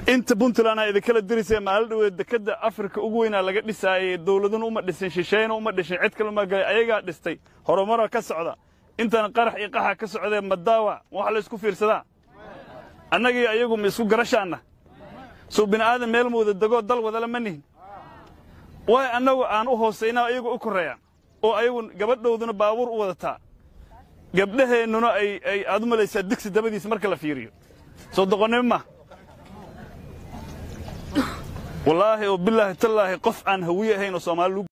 inta puntland aa idinkala dirisee maalin dhaweed dekedda afrika ugu weynaa laga dhisaayey dawladuna uma dhisin shisheeyna uma dhishin cid kale uma galay ayagaa dhistay horumara ka socda intana qarax iyo qaxa ka socdee madaawa wax la isku fiirsadaa annagii ayagu ma isku garashaanna suu bini'aadan meel muuda degoo dal wadala ma nihin waay annagu aan u hoosaynaa ayagu u korreeyaan oo ayagu gabadhowduna baabuur u wadataa gabdhaheennuna ay ay aad u malaysaa digsi dabadiis marka la fiiriyo soo doqonnimo ma wallaahi oo bilaahi tallaahi qof aan hawiye ahayn oo soomaali